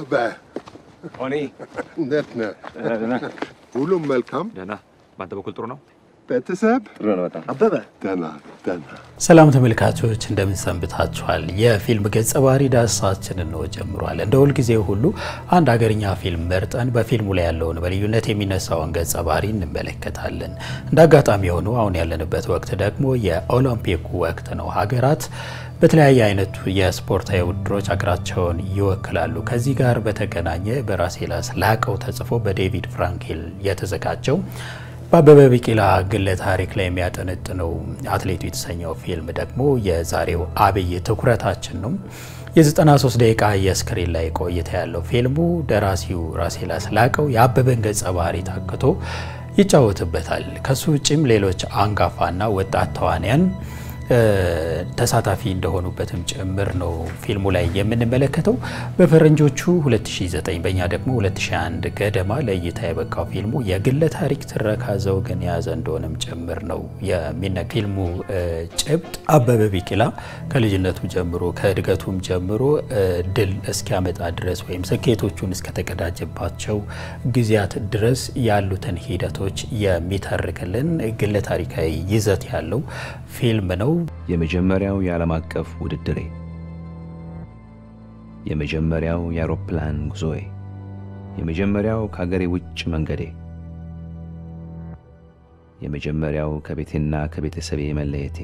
አበበ ሆኔ እንዴት ነህ? ደህና ሁሉም መልካም? ደህና። በአንተ በኩል ጥሩ ነው? ቤተሰብ ጥሩ ነው በጣም። አበበ ደህና ደህና። ሰላም ተመልካቾች እንደምን ሰንብታችኋል? የፊልም ገጸ ባህሪ ዳሰሳችንን ነው ጀምሯል። እንደ ሁልጊዜ ሁሉ አንድ ሀገርኛ ፊልም መርጠን በፊልሙ ላይ ያለውን በልዩነት የሚነሳውን ገጸ ባህሪ እንመለከታለን። እንደ አጋጣሚ የሆኑ አሁን ያለንበት ወቅት ደግሞ የኦሎምፒክ ወቅት ነው። ሀገራት በተለያየ አይነቱ የስፖርታዊ ውድድሮች ሀገራቸውን ይወክላሉ። ከዚህ ጋር በተገናኘ በራሴላስ ላቀው ተጽፎ በዴቪድ ፍራንኬል የተዘጋጀው በአበበ ቢቂላ ግለ ታሪክ ላይ የሚያጠነጥነው አትሌቱ የተሰኘው ፊልም ደግሞ የዛሬው አብይ ትኩረታችን ነው። የ93 ደቂቃ የስክሪን ላይ ቆይታ ያለው ፊልሙ ደራሲው ራሴላስ ላቀው የአበበን ገጸ ባህሪ ታክቶ ይጫወትበታል። ከሱ ውጭም ሌሎች አንጋፋና ወጣት ተዋንያን ተሳታፊ እንደሆኑበትም ጭምር ነው ፊልሙ ላይ የምንመለከተው። በፈረንጆቹ 2009 በእኛ ደግሞ 2001 ገደማ ለእይታ የበቃው ፊልሙ የግለ ታሪክ ትረካ ዘውግን የያዘ እንደሆነም ጭምር ነው የሚነ ፊልሙ ጭብጥ አበበ ቢቂላ ከልጅነቱ ጀምሮ ከእድገቱም ጀምሮ ድል እስኪያመጣ ድረስ ወይም ስኬቶቹን እስከተቀዳጀባቸው ጊዜያት ድረስ ያሉትን ሂደቶች የሚተርክልን ግለ ታሪካዊ ይዘት ያለው ፊልም ነው። የመጀመሪያው የዓለም አቀፍ ውድድሬ፣ የመጀመሪያው የአውሮፕላን ጉዞዬ፣ የመጀመሪያው ከአገሬ ውጭ መንገዴ፣ የመጀመሪያው ከቤቴና ከቤተሰቤ መለየቴ፣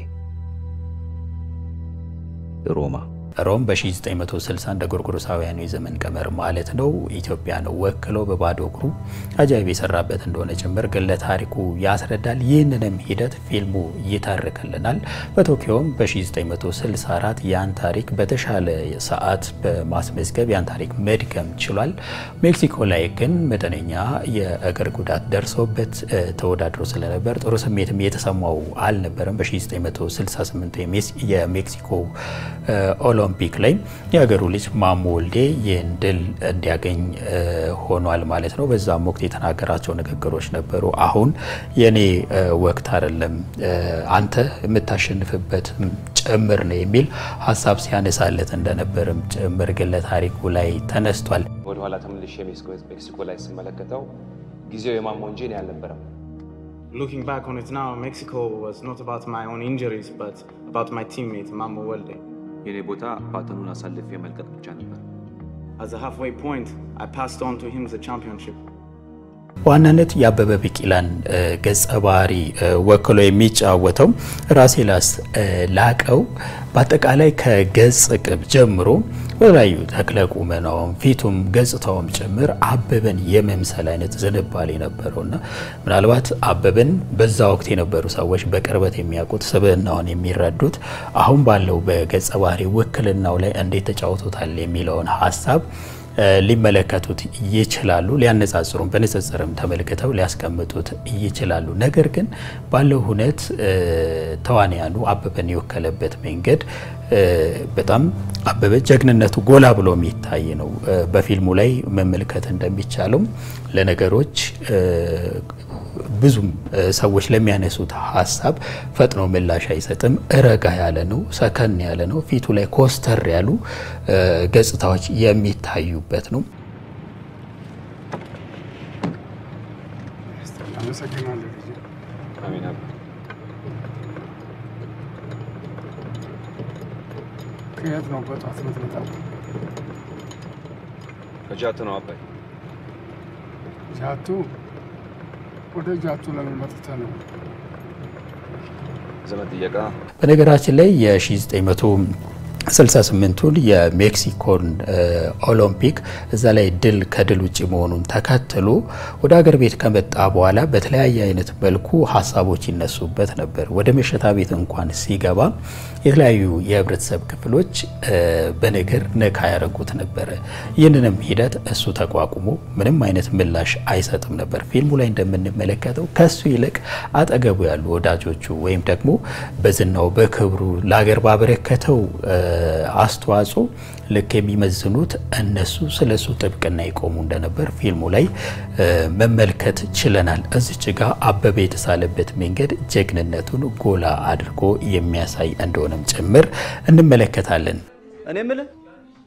ሮማ ሮም በ1960 እንደ ጎርጎሮሳውያኑ የዘመን ቀመር ማለት ነው ኢትዮጵያን ወክሎ በባዶ እግሩ አጃይብ የሰራበት እንደሆነ ጭምር ግለ ታሪኩ ያስረዳል። ይህንንም ሂደት ፊልሙ ይተርክልናል። በቶኪዮም በ1964 ያን ታሪክ በተሻለ ሰዓት በማስመዝገብ ያን ታሪክ መድገም ችሏል። ሜክሲኮ ላይ ግን መጠነኛ የእግር ጉዳት ደርሶበት ተወዳድሮ ስለነበር ጥሩ ስሜትም የተሰማው አልነበረም። በ1968 የሜክሲኮ ኦሎምፒክ ላይ የሀገሩ ልጅ ማሞ ወልዴ ይህን ድል እንዲያገኝ ሆኗል ማለት ነው። በዛም ወቅት የተናገራቸው ንግግሮች ነበሩ። አሁን የኔ ወቅት አይደለም፣ አንተ የምታሸንፍበት ጭምር ነው የሚል ሀሳብ ሲያነሳለት እንደነበርም ጭምር ግለ ታሪኩ ላይ ተነስቷል። ወደኋላ ተመልሼ ሜክሲኮ ላይ ስመለከተው ጊዜው የማሞ እንጂ እኔ አልነበረም። Looking back on it now, Mexico was not about my own injuries, but about my teammate, Mamo Welde. የኔ ቦታ ባተኑን አሳልፌ መልቀቅ ብቻ ነበር። As a halfway point, I passed on to him the championship. በዋናነት የአበበ ቢቂላን ገጸ ባህሪ ወክሎ የሚጫወተው ራሴላስ ላቀው በአጠቃላይ ከገጽ ቅብ ጀምሮ በተለያዩ ተክለ ቁመናውም ፊቱም ገጽታውም ጭምር አበበን የመምሰል አይነት ዝንባሌ ነበረውና ምናልባት አበበን በዛ ወቅት የነበሩ ሰዎች በቅርበት የሚያውቁት ስብዕናውን የሚረዱት አሁን ባለው በገጸ ባህሪ ውክልናው ላይ እንዴት ተጫውቶታል የሚለውን ሀሳብ ሊመለከቱት ይችላሉ። ሊያነጻጽሩም በንጽጽርም ተመልክተው ሊያስቀምጡት ይችላሉ። ነገር ግን ባለው ሁነት ተዋንያኑ አበበን የወከለበት መንገድ በጣም አበበ ጀግንነቱ ጎላ ብሎ የሚታይ ነው። በፊልሙ ላይ መመልከት እንደሚቻለው ለነገሮች ብዙም ሰዎች ለሚያነሱት ሀሳብ ፈጥኖ ምላሽ አይሰጥም። ረጋ ያለ ነው፣ ሰከን ያለ ነው። ፊቱ ላይ ኮስተር ያሉ ገጽታዎች የሚታዩበት ነው። አሜን። ከየት ነው በጧት የምትመጣው? ከጃቱ ነው አባይ። ጃቱ? ወደ ጃቱ ለምን መጥተህ ነው? ዘመን ጥየቃ በነገራችን ላይ የ1968ቱን የሜክሲኮን ኦሎምፒክ እዛ ላይ ድል ከድል ውጭ መሆኑን ተከትሎ ወደ ሀገር ቤት ከመጣ በኋላ በተለያየ አይነት መልኩ ሀሳቦች ይነሱበት ነበር። ወደ መሸታ ቤት እንኳን ሲገባ የተለያዩ የህብረተሰብ ክፍሎች በነገር ነካ ያደረጉት ነበረ። ይህንንም ሂደት እሱ ተቋቁሞ ምንም አይነት ምላሽ አይሰጥም ነበር። ፊልሙ ላይ እንደምንመለከተው ከሱ ይልቅ አጠገቡ ያሉ ወዳጆቹ ወይም ደግሞ በዝናው በክብሩ ለሀገር ባበረከተው አስተዋጽኦ ልክ የሚመዝኑት እነሱ ስለ እሱ ጥብቅና ይቆሙ እንደነበር ፊልሙ ላይ መመልከት ችለናል። እዚች ጋ አበበ የተሳለበት መንገድ ጀግንነቱን ጎላ አድርጎ የሚያሳይ እንደሆነም ጭምር እንመለከታለን። እኔ የምልህ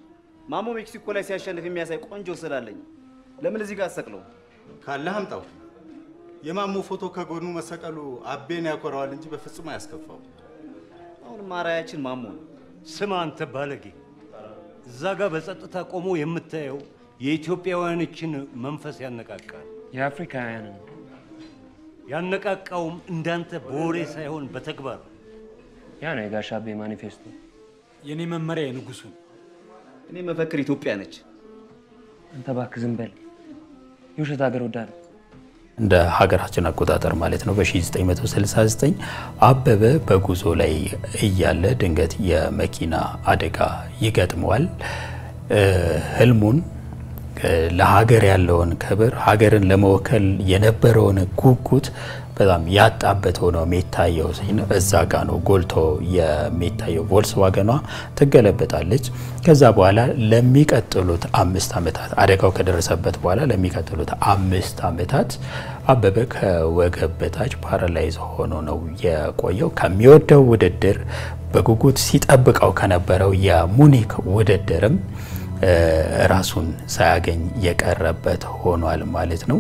ማሞ ሜክሲኮ ላይ ሲያሸንፍ የሚያሳይ ቆንጆ ስላለኝ ለምን እዚህ ጋር አሰቅለው? ካለህ አምጣው። የማሞ ፎቶ ከጎኑ መሰቀሉ አቤን ያኮረዋል እንጂ በፍጹም አያስከፋው። አሁንም አራያችን ማሞ ነው። ስማ አንተ ባለጌ፣ እዛ ጋር በጸጥታ ቆሞ የምታየው የኢትዮጵያውያኖችን መንፈስ ያነቃቃል። የአፍሪካውያንን ያነቃቃውም እንዳንተ በወሬ ሳይሆን በተግባር ያ ነው የጋሽ አቤ ማኒፌስቶ። የኔ መመሪያ የንጉሱ ነው። እኔ መፈክር ኢትዮጵያ ነች። አንተ እባክህ ዝም በል። የውሸት ሀገር ወዳድ እንደ ሀገራችን አቆጣጠር ማለት ነው። በ1969 አበበ በጉዞ ላይ እያለ ድንገት የመኪና አደጋ ይገጥመዋል። ህልሙን ለሀገር ያለውን ክብር ሀገርን ለመወከል የነበረውን ጉጉት በጣም ያጣበት ሆኖ የሚታየው እዛ ጋ ነው ጎልቶ የሚታየው። ቮልስዋገኗ ትገለበጣለች። ከዛ በኋላ ለሚቀጥሉት አምስት ዓመታት አደጋው ከደረሰበት በኋላ ለሚቀጥሉት አምስት ዓመታት አበበ ከወገብ በታች ፓራላይዝ ሆኖ ነው የቆየው። ከሚወደው ውድድር በጉጉት ሲጠብቀው ከነበረው የሙኒክ ውድድርም ራሱን ሳያገኝ የቀረበት ሆኗል ማለት ነው።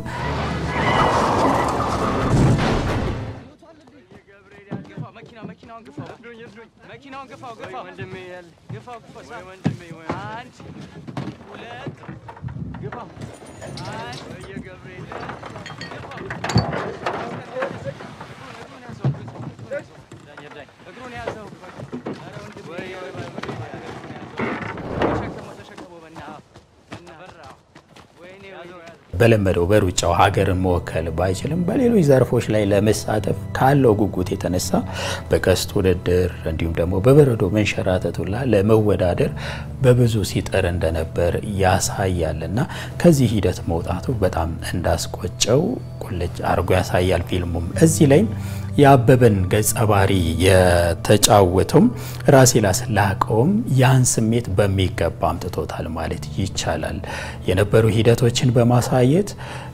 በለመደው በሩጫው ሀገርን መወከል ባይችልም በሌሎች ዘርፎች ላይ ለመሳተፍ ካለው ጉጉት የተነሳ በቀስት ውድድር እንዲሁም ደግሞ በበረዶ መንሸራተቱላ ለመወዳደር በብዙ ሲጥር እንደነበር ያሳያል እና ከዚህ ሂደት መውጣቱ በጣም እንዳስቆጨው ቁልጭ አድርጎ ያሳያል ፊልሙም እዚህ ላይ የአበበን ገጸ ባህሪ የተጫወተውም ራሴ ላስላቀውም ያን ስሜት በሚገባ አምጥቶታል ማለት ይቻላል። የነበሩ ሂደቶችን በማሳየት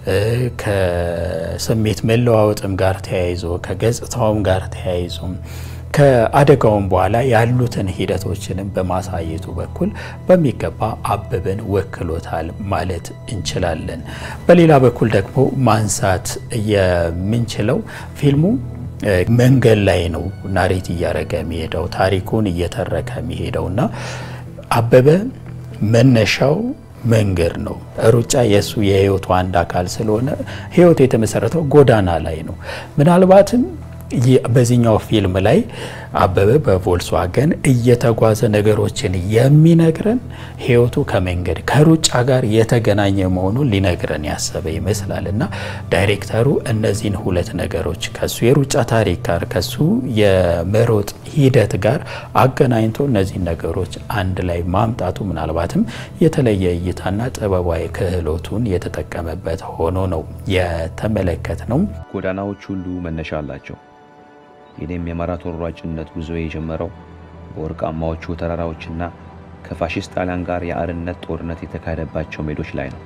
ከስሜት መለዋወጥም ጋር ተያይዞ ከገጽታውም ጋር ተያይዞ ከአደጋውም በኋላ ያሉትን ሂደቶችንም በማሳየቱ በኩል በሚገባ አበበን ወክሎታል ማለት እንችላለን። በሌላ በኩል ደግሞ ማንሳት የምንችለው ፊልሙ መንገድ ላይ ነው ናሬት እያደረገ የሚሄደው ታሪኩን እየተረከ የሚሄደው እና አበበ መነሻው መንገድ ነው። ሩጫ የእሱ የህይወቱ አንድ አካል ስለሆነ ህይወቱ የተመሰረተው ጎዳና ላይ ነው። ምናልባትም በዚህኛው ፊልም ላይ አበበ በቮልስዋገን እየተጓዘ ነገሮችን የሚነግረን ህይወቱ ከመንገድ ከሩጫ ጋር የተገናኘ መሆኑን ሊነግረን ያሰበ ይመስላል እና ዳይሬክተሩ እነዚህን ሁለት ነገሮች ከሱ የሩጫ ታሪክ ጋር ከሱ የመሮጥ ሂደት ጋር አገናኝቶ እነዚህን ነገሮች አንድ ላይ ማምጣቱ ምናልባትም የተለየ እይታና ጥበባዊ ክህሎቱን የተጠቀመበት ሆኖ ነው የተመለከት ነው። ጎዳናዎች ሁሉ መነሻ አላቸው። የኔም የማራቶን ሯጭነት ጉዞ የጀመረው በወርቃማዎቹ ተራራዎችና ከፋሽስት ጣሊያን ጋር የአርነት ጦርነት የተካሄደባቸው ሜዶች ላይ ነው።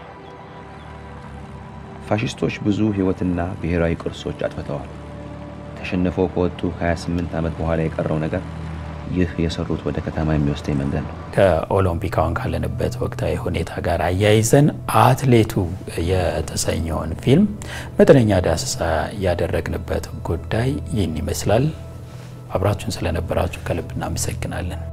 ፋሽስቶች ብዙ ሕይወትና ብሔራዊ ቅርሶች አጥፍተዋል። ተሸንፈው ከወጡ ከ28 ዓመት በኋላ የቀረው ነገር ይህ የሰሩት ወደ ከተማ የሚወስደኝ መንገድ ነው። ከኦሎምፒክ አሁን ካለንበት ወቅታዊ ሁኔታ ጋር አያይዘን አትሌቱ የተሰኘውን ፊልም መጠነኛ ዳሰሳ ያደረግንበት ጉዳይ ይህን ይመስላል። አብራችሁን ስለነበራችሁ ከልብ እናመሰግናለን።